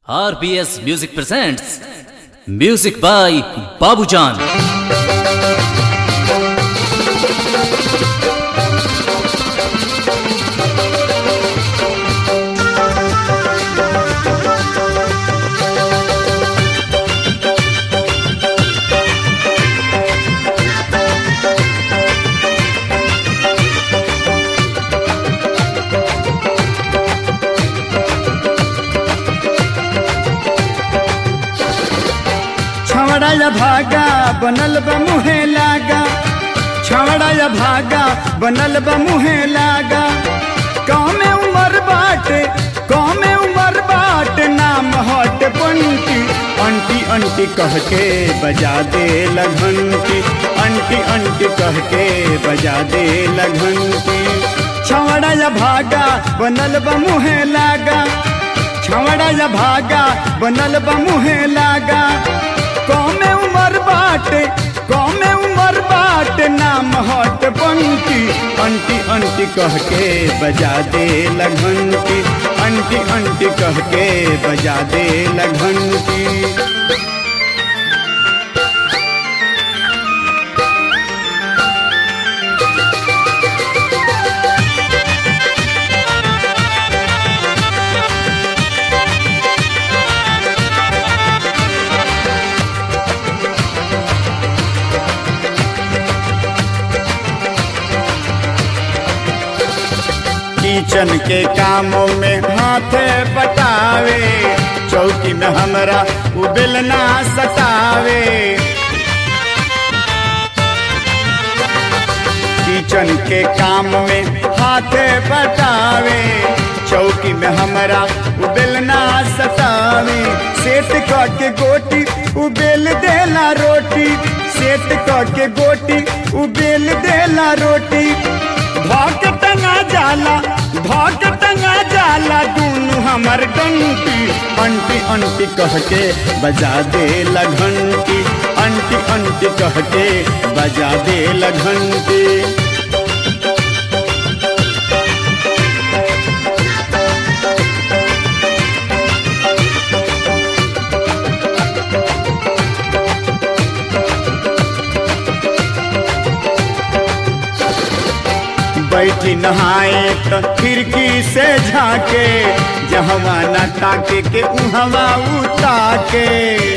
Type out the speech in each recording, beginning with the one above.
RBS Music presents Music by Babujan. छवड़ा या भागा बनल बा मुहे लागा छवड़ा या भागा बनल बा मुहे लागा गाँव में उमर बाटे गाँव में उमर बाटे नाम हट पंटी अंटी अंटी कह के बजा दे लगंटी अंटी अंटी कह के बजा दे लगंटी छवड़ा या भागा बनल बा मुहे लागा छवड़ा या भागा बनल बा मुहे लागा कौमे उमर बाटे कौमे उमर बाटे नाम हट बंटी अंटी अंटी कह के बजा दे लगंटी अंटी अंटी कह के बजा दे लगंटी किचन के कामों में हाथे बटावे चौकी में हमरा उबेल ना सतावे किचन के काम में हाथे बटावे चौकी में हमरा उबेल ना सतावे सेट के गोटी उबेल देला रोटी सेट के गोटी उबेल देला रोटी धक टंगा जाला धक टंगा जाला दूनु हमर डंटी अंटी अंटी कह के बजा दे लगंटी अंटी अंटी कह के बजा दे लगंटी बैठी नहाए तो खिड़की से झाके जहवा न ताके के उहवा उताके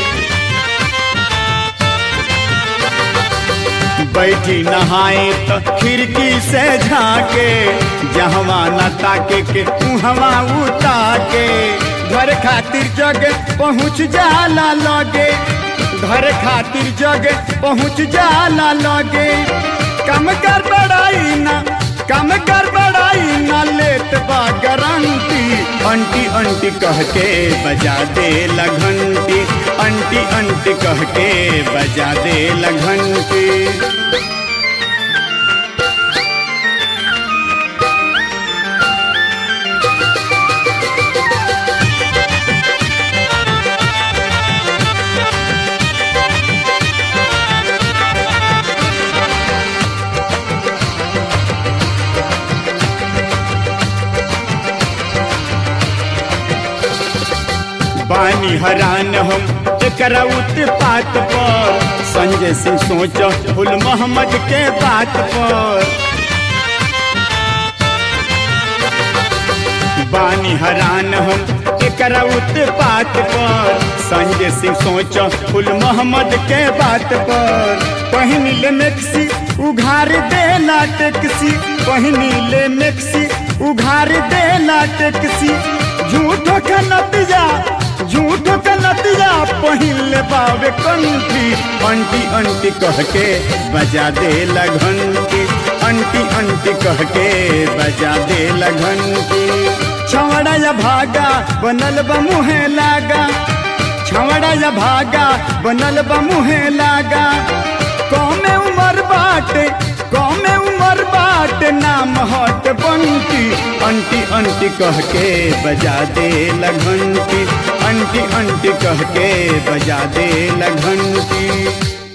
बैठी नहाए तो खिड़की से झाके जहवा न ताके के उहवा उताके घर खातिर जग पहुँच जाला लगे घर खातिर जग पहुँच जाला लगे कम कर बड़ाई ना कम कर बड़ाई ना लेत बा गारंटी अंटी अंटी कह के बजा दे लगंटी अंटी अंटी कह के बजा दे लगंटी बानी हरान हम एकरा उत्पात पर संजय सिंह सोच फुल मोहम्मद के बात पर बानी हरान हम एकरा उत्पात पर संजय सिंह सोच फुल मोहम्मद के बात पर पहिनी ले मेक्सी उघार देला टेक्सी पहिनी ले मेक्सी उघार देला टेक्सी झूठो का नतिया झूठ का नतिया पहिल बावे कंठी अंटी अंटी कह के बजा दे लगंटी अंटी अंटी कह के बजा दे लगंटी छवड़ा या भागा बनल बा मुहे लागा छवड़ा या भागा बनल बा मुहे लागा कौमे उमर बाटे कौमे उमर बाटे नाम हट बंटी अंटी अंटी कह के बजा दे लगंटी अंटी अंटी कह के बजा दे लगंटी